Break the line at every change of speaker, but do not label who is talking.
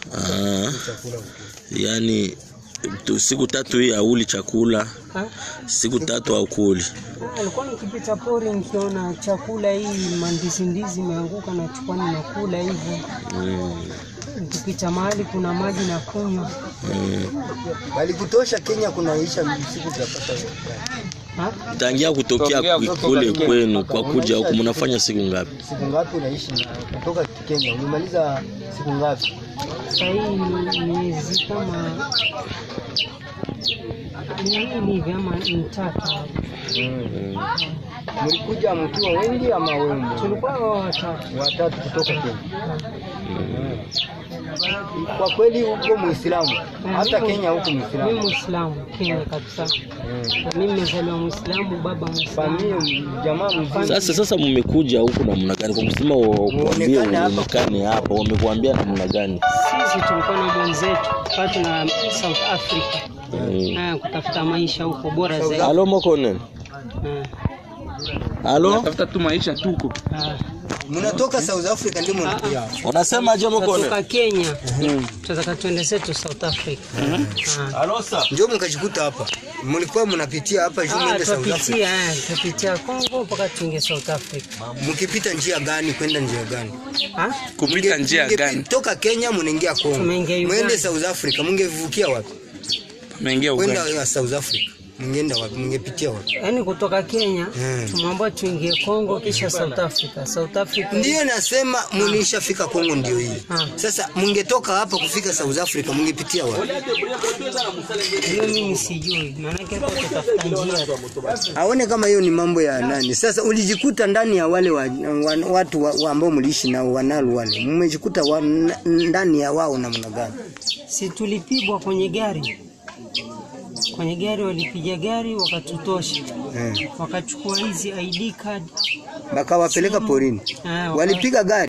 Ah,
chakula huko.
yani tu, siku tatu hii hauli chakula,
Ha?
siku tatu haukuli.
Ah, Alikuwa nikipita pori nikiona chakula hii mandizi ndizi imeanguka na chukua ninakula hivyo.
Mm,
Nikipita mahali kuna maji na kunywa.
mm.
Walikutosha Kenya kunaisha siku zapata
Ha?
Tangia kutokea
Tokea
kwe-
kutoka
kule
Kenya.
kwenu kwa kuja huku mnafanya siku ngapi?
siku ngapi unaishi na kutoka Kenya? Umemaliza siku ngapi?
Sasa hii ni miezi kama miwili hivi ama mitatu.
Mlikuja mkiwa wengi ama wewe?
Tulikuwa watatu.
watatu kutoka Kenya. Kwa kweli huko Muislamu, hata
Mimi-
Kenya huko
Mimi
Muislamu.
Muislamu Kenya kabisa. Na Mimi nimezaliwa Muislamu, baba Muislamu.
Familia jamaa mzima.
Sasa sasa mmekuja huku namna gani? Kwa kusema wakuambie
Muonekane hapa.
uonekane hapa, wamekuambia namna gani?
Sisi tulikuwa na mwenzetu watu na South Africa
Mm.
Ah, kutafuta maisha huko bora zaidi.
Halo Mokonen.
Ah,
Halo?
tafuta tu maisha tuko
ah.
Mnatoka South Africa ndio mnakuja. hapa.
Unasema je Mokonen?
Kutoka Kenya tunataka tuende zetu South Africa. Ah.
Halo sasa.
Ndio mkajikuta hapa. Mlikuwa mnapitia hapa juu
Ah,
mwende South Africa.
tutapitia eh, tutapitia Kongo mpaka tuingie South Africa.
Mkipita njia gani kwenda njia gani?
Ah?
kupita
Mnge-
njia
mnge-
gani
Toka Kenya mnaingia Kongo.
Tumeingia Uganda.
Mwende South Africa, mngevukia wapi?
ameingia
Kwenda
Uganda
ya South Africa. Mngeenda wapi? Mngepitia wapi?
Yaani kutoka Kenya
Mm.
tumwambia tuingie Kongo kisha South Africa. South Africa
Ndiyo nasema mlishafika Kongo ndio hii.
Ah.
Sasa mngetoka hapa kufika South Africa mngepitia wapi?
hiyo mimi sijui. Maana yake hapo tutafuta njia. tu.
Aone kama hiyo ni mambo ya nani. Sasa ulijikuta ndani ya wale wa, wa, watu wa, wa ambao mliishi nao wanalu wale. Mmejikuta wa, na- ndani ya wao namna gani?
Si tulipigwa kwenye gari. Kwenye gari walipiga gari wakatutosha.
Eh.
Wakachukua hizi ID card.
Bakawapeleka porini.
Ah, waka-
Walipiga gari